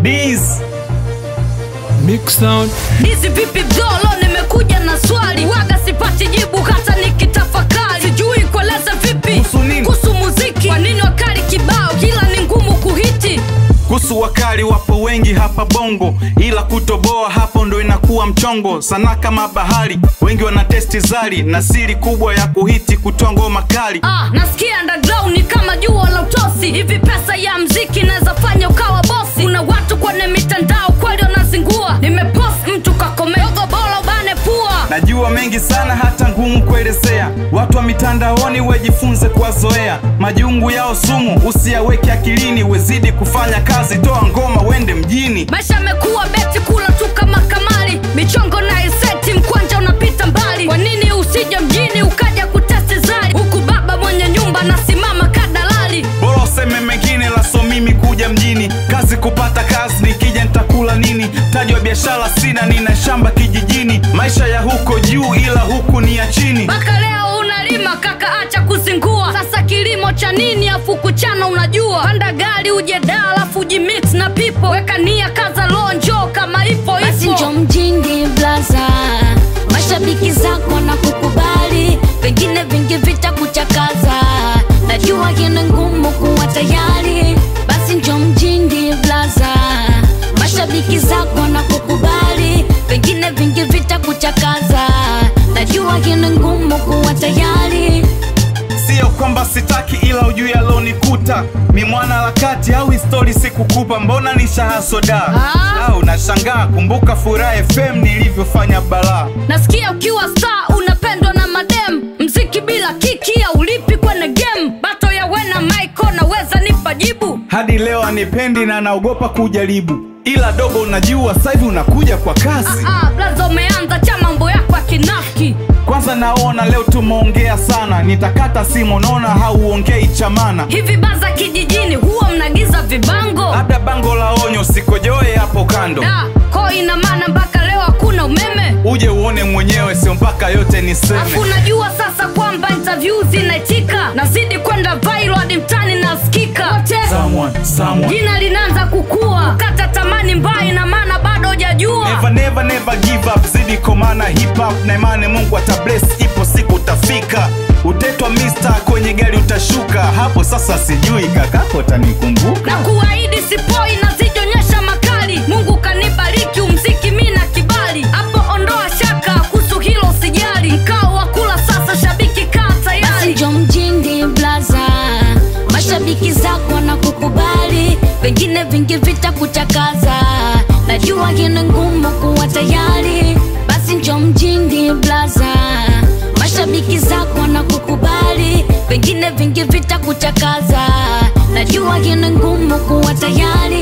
This Mix Sound. Hizi vipi bdolo, nimekuja na swali, waga sipati jibu hata nikitafakari, sijui kueleza vipi Kuhusu nini? kuhusu muziki. Kwa nini wakali kibao kila ni ngumu kuhiti? kuhusu wakali wapo wengi hapa bongo ila kutoboa hapo ndo inakuwa mchongo sana kama bahari wengi wana testi zari na siri kubwa ya kuhiti kutoa ngoma kali Ah, nasikia underground ni kama jua la utosi. Hivi pesa ya mziki naweza fanya ukawa bosi? Kuna watu kwenye mitandao kweli wanazingua, nimepost mtu kakomeogo bolo bane pua najua mengi sana hata ngumu kuelezea watu wa mitandaoni wejifunze kuwazoea majungu yao sumu usiyaweke akilini wezidi kufanya kazi toa ngoma wende mjini Maisha yamekuwa beti kula tu kama kamari, michongo na iseti, mkwanja unapita mbali. Kwa nini usije mjini ukaja kutesti zari, huku baba mwenye nyumba nasimama kadalali? bora useme mengine laso mimi kuja mjini kazi kupata kazi nikija nitakula nini taji wa biashara sina nina shamba kijijini maisha ya huko juu ila huku ni ya chini Mpaka leo unalima kaka, acha kuzingua. Sasa kilimo cha nini afu kuchana unajua? Panda gari uje da alafu ujimix na pipo, weka nia kaza lonjo kama ipo basi ipo. njo mjini blaza mashabiki zako na kukubali vingine vingi vita kuchakaza najua kina ngumu kuwa tayari basi njo mjini blaza mashabiki zako na kukubali vingine vingi vita kuchakaza najua kina ngumu kuwa tayari sio kwamba sitaki ila ujui alonikuta ni mwana harakati au histori sikukupa mbona nishahasoda Ah. au nashangaa kumbuka furaha fm nilivyofanya balaa Nasikia ukiwa star unapendwa na madem, mziki bila kiki au ulipi kwenye game. Bato ya wena Michael naweza nipa jibu. hadi leo anipendi na naogopa kujaribu ila dogo unajua sahivi unakuja kwa kasi Ah, blazo umeanza cha mambo yako ya kinafiki. kwanza naona leo tumeongea sana nitakata simu naona hauongei chamana Hivi baza kijijini huwa mnagiza vibango? labda bango la onyo sikojoe hapo kando Da, ko ina maana mpaka leo hakuna umeme. uje uone mwenyewe sio mpaka yote Afu niseme unajua sasa kwamba interview zinaitika, nazidi kwenda viral hadi mtani nasikika. Wote Someone, someone. jina linaanza kukua, kata tamani mbaya, ina maana bado hujajua. Never, never, never give up zidi komana hip hop na imani mungu atabless ipo siku utafika utetwa mister kwenye gari utashuka hapo sasa sijui kakako tanikumbuka na kuahidi sipoi nazijionyesha makali mungu kanibariki umziki mi na kibali hapo ondoa shaka kuhusu hilo sijali mkao wa kula sasa shabiki kaa basi tayari njo mjini blaza mashabiki zako na kukubali vingine vingi vita kuchakaza najua kina ngumu kuwa tayari basi njo mjini blaza mashabiki zako na kukubali vingine vingi vita kuchakaza najua kina ngumu kuwa tayari